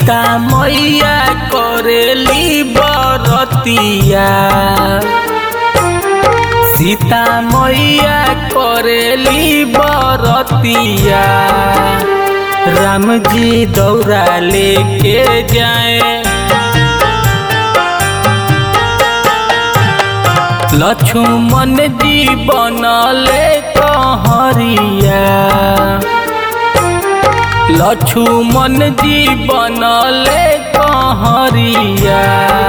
सीता मैया करेली बरतिया सीता मैया करेली बरतिया राम जी दौरा लेके जाए लक्ष्मण जी बनले कहरिया लक्ष्मण जी बनले कहरिया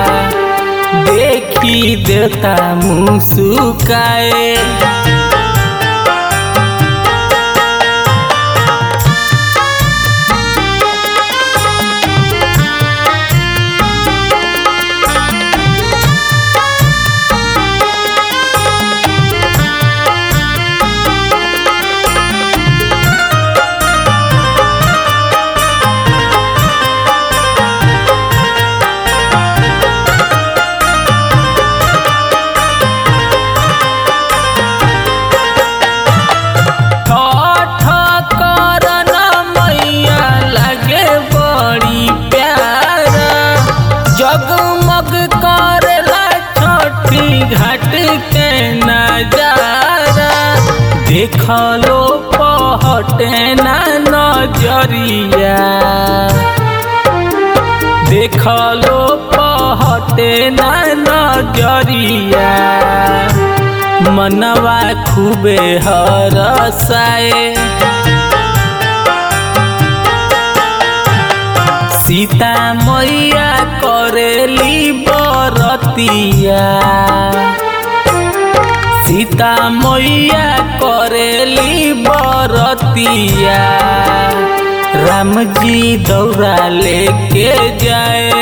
देखी देवता मुस्काए ठठ करन मैया लगे बड़ी प्यारा जगमग करेला छठी घाट के नजारा देखलो पहटे ना नजरिया देखलो पहटे ना नजरिया मनवा खूबे हरसाए सीता मैया करेली बरतिया सीता मैया करेली बरतिया राम जी दौरा लेके जाए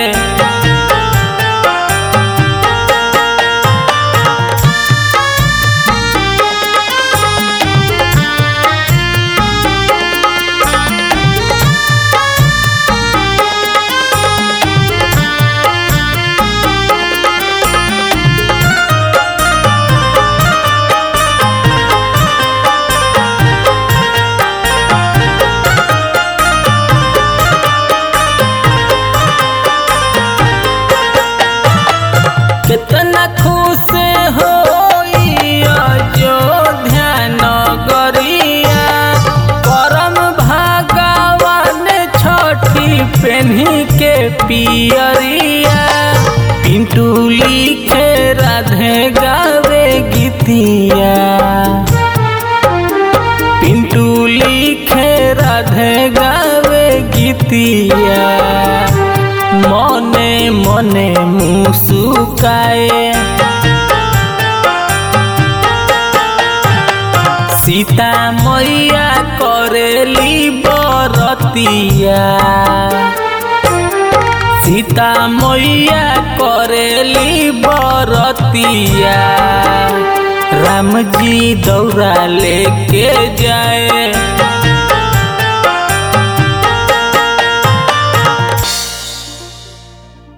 कितना खुश हो अयोध्या नगरिया करम भगवान छठी पेन्ही के पियरिया पिंटू लिखे राधे गावे गीतिया पिंटू लिखे राधे गावे गीतिया मने मने मुस्काए सीता मैया करेली बरतिया सीता मैया करेली बरतिया राम जी दौरा लेके